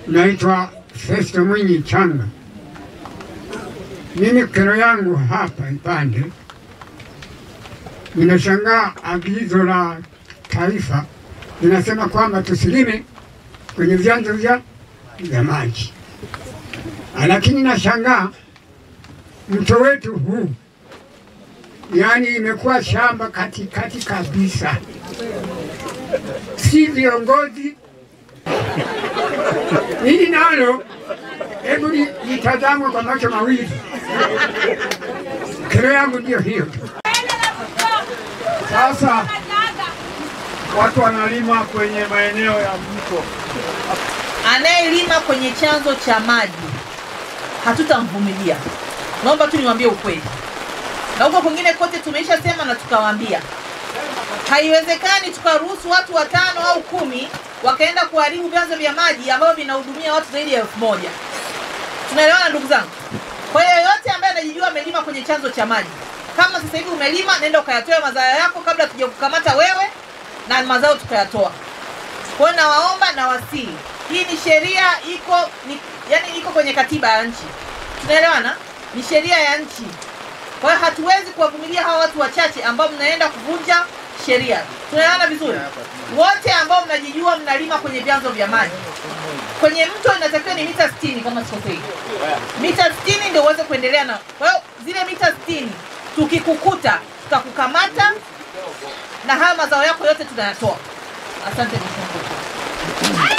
Naitwa Festo Mwinyi Changa. Mimi kero yangu hapa Ipande, ninashangaa agizo la taifa linasema kwamba tusilime kwenye vyanzo vya vya maji, lakini nashangaa mto wetu huu, yaani imekuwa shamba katikati kabisa, si viongozi hili nalo hebu li- litazamwe kwa macho mawili. Kero yangu ndio hiyo tu. Sasa watu wanalima kwenye maeneo ya mto. Anayelima kwenye chanzo cha maji hatutamvumilia. Naomba tu niwaambie ukweli, na huko kwingine kote tumeisha sema na tukawaambia, haiwezekani tukaruhusu watu watano au kumi wakaenda kuharibu vyanzo vya maji ambavyo vinahudumia watu zaidi ya elfu moja. Tunaelewana ndugu zangu? Kwa hiyo yoyote ambaye anajijua amelima kwenye chanzo cha maji, kama sasa hivi umelima, nenda ukayatoe mazao yako kabla tuja kukamata wewe na mazao tukayatoa. Kwa hiyo nawaomba na wasii, hii ni sheria iko ni, yani iko kwenye katiba ya nchi, tunaelewana? Ni sheria ya nchi. Kwa hiyo hatuwezi kuwavumilia hawa watu wachache ambao mnaenda kuvunja sheria. Tunaelewana vizuri? Wote ambao mnajijua mnalima kwenye vyanzo vya maji, kwenye mto inatakiwa ni mita 60 kama sikosei, mita 60 ndio uweze kuendelea na. Kwa hiyo zile mita 60 tukikukuta tutakukamata na haya mazao yako yote tunayatoa. Asante mheshimiwa.